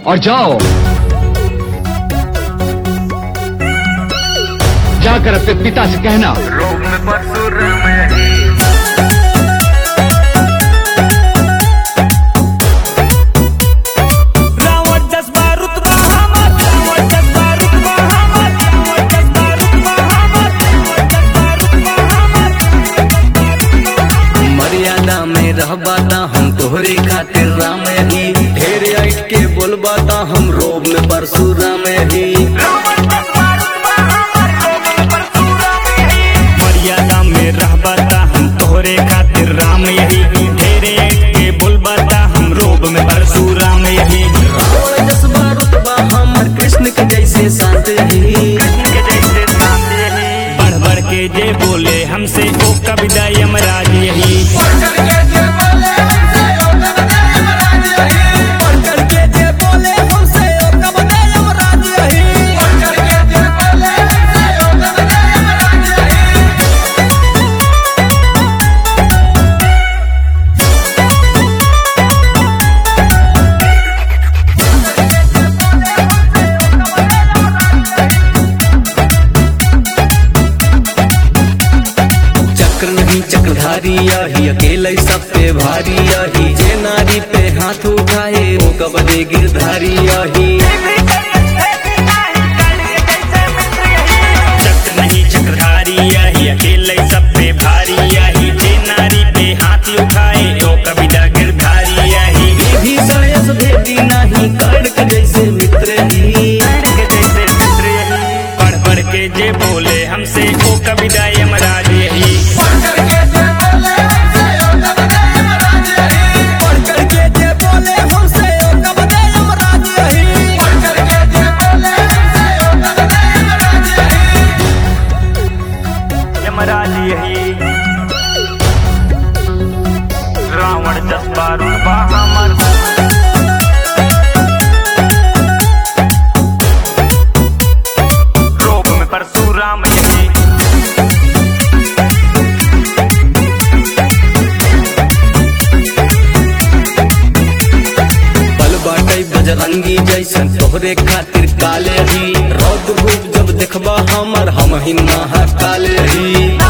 और जाओ जाकर अपने पिता से कहना रोग में परशुराम यही रावण जज्बा रुतबा हमर रावण जज्बा रुतबा हमर रावण जज्बा रुतबा हमर रावण जज्बा रुतबा हमर मर्यादा में रहबा ता हम तोहरे खातिर राम ही ढेर आइट के बोलबा ता हम रोब में परशुराम ही मर्यादा में रहबा ता हम तोहरे खातिर राम यही ढेरे के बोलबा ता हम रोब में परशुराम यही रावण जसबा रुतबा हमर कृष्ण के जैसे शांत ही के जैसे शांत यही बढ़ बढ़ के जे बोले हमसे ओ कविता यमराज यही करके जे बोले हमसे ओ कब दे यमराज यही चक्र नहीं चक्रधारी यही अकेले सब पे भारी यही जे नारी पे हाथ उठाए वो कबले गिरधारी यही चक्र नहीं चक्रधारी यही अकेले सब पे भारी यही जे नारी पे हाथ उठाए ओ कविता गिरधारी यही भी सायस भेदी नहीं कड़क जैसे मित्र ही के जैसे मित्र यही पढ़ पढ़ के जे बोले हमसे ओ कविता यमराज यही करके जे बोले हमसे ओ कब दे यमराज यही यमराज यही रावण जज्बा रुतबा हमर रोग में परशुराम यही पल बाटई बजरंगी जैसन तोहरे खातिर काले ही रौद धूप जब देखबा हमर हम ही महाकाले ही